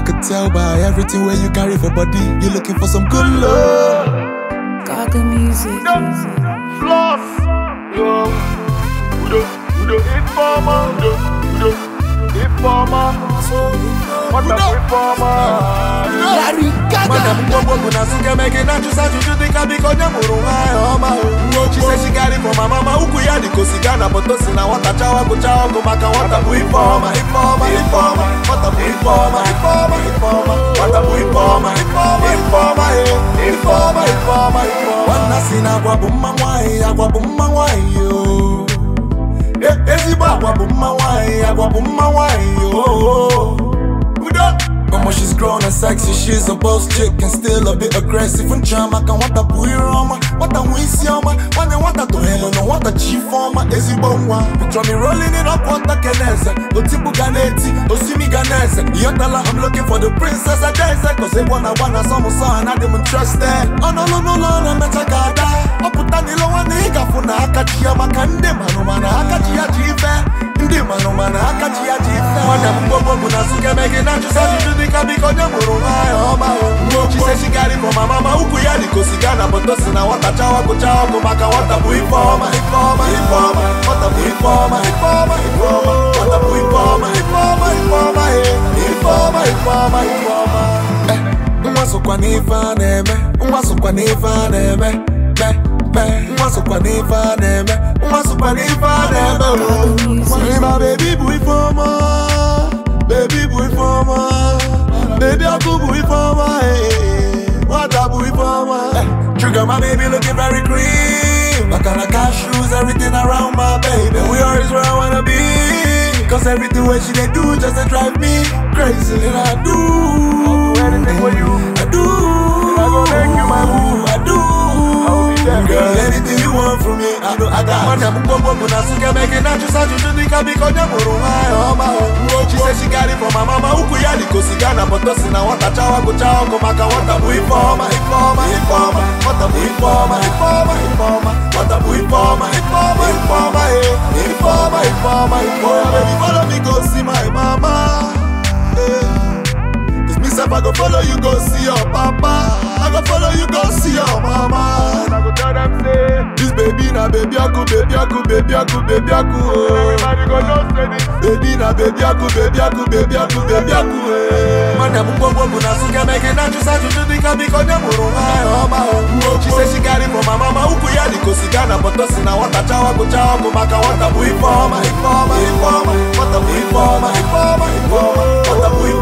could tell by everything where you carry for body. You looking for some good love. Gaga music. Floss. Yo. Udo, Udo, informer. Udo, Udo, informer. What a reformer. Larry Mana Gaga. mgbogbo bụ na suke mege na chụsa ajụjụ dịka biko onye mụrụ nwa ya ọma o She say she got it from my mama ukwu ya dị kosiga na boto si na nwata chawa gụcha ọgụ maka nwata bụ ife ọma ife ọma ife ọma nwata bụ ife ọma ife ọma ife ọma nwata bụ ife ọma ife ọma ife ọma eh, ife ọma ife ọma ife ọma Nwanna si na agwa bụ mma nwaanyị, agwa bụ mma nwaanyị o. E- Ezigbo agwa bụ mma nwaanyị, agwa bụ mma nwaanyị o. Udo. Mama, she's grown and sexy, she's a boss chick and still a bit aggressive. Nchama ka nwata bụ ire ọma, nwata nwe isi ọma, nwanne nwata tohelu na nwata ji ife ọma, ezigbo nwa. Picture me rolling it up, nwata keneze, otipu ga na-eti, osimi ga na-eze. Ịghọtala, I'm looking for the princess Adaeze, cause egwu na agba na asọmụsọ ha na dị m interested. Ọ nọlụ n'ụlọ na-emecha ka ada, ọ pụta n'ilo nwanne ị gafụ na aka ji ya maka ndị manụ mana aka ji ya ji ife. Ndị manụ mana aka ji ya ji ife. Nwanne m mgbogbo bụ na suke mege na chụsa ajụjụ dịka biko onye mụrụ nwa ya ọma o She say she got it from my mama ukwu ya dị kosiga na boto si na nwata chawa gụcha ọgụ maka nwata bụ ife ọma ife ọma ife ọma nwata bụ ife ọma ife ọma ife ọma nwata bụ ife ọma ife ọma ife ọma eh, ife ọma ife ọma ife ọma Eh, nwa sokwa n'ife a na-eme nwa sokwa n'ife a na-eme me me nwa sokwa n'ife a na-eme nwa sokwa n'ife a na-eme o. Ịma bebi bụ ife ọma bebi bụ ife ọma bebi ọkụ bụ ife ọma eh, nwata bụ ife ọma Eh, Trigger my baby looking very clean Maka na cashews everything around my baby We always where I wanna be Cause everything what she they do just to drive me crazy And I do anything for you. I do I go make you my boo. I do I will be there, Girl, girl. anything you want from me I know I got Nwanne m mgbogbo bụ na suke mege na chụsa ajụjụ dịka biko onye mụrụ nwa ya ọma o She say she got it from my mama ukwu ya dị kosiga na boto si na nwata chawa gụcha ọgụ maka nwata bụ ife ọma ife ọma ife ọma nwata bụ ife ọma ife ọma ife ọma nwata bụ ife ọma ife ọma ife ọma eh, ife ọma ife ọma ife ọma baby follow me go see my mama eh. Cause me sef I go follow you go see your papa I go follow you go see your mama I go tell them say This baby na baby aku, baby aku, baby aku, baby aku, oh. Everybody go know say this Baby na baby aku, baby aku, baby aku, baby aku, eh. Nwanne m mgbogbo bụ na suke mege na chụsa ajụjụ dịka biko onye mụrụ nwa ya ọma o She say she got it from my mama ukwu ya dị kosiga na boto si na nwata chawa gụcha ọgụ maka nwata bụ ife ọma ife ọma ife ọma nwata bụ ife ọma ife ọma ife ọma nwata bụ ife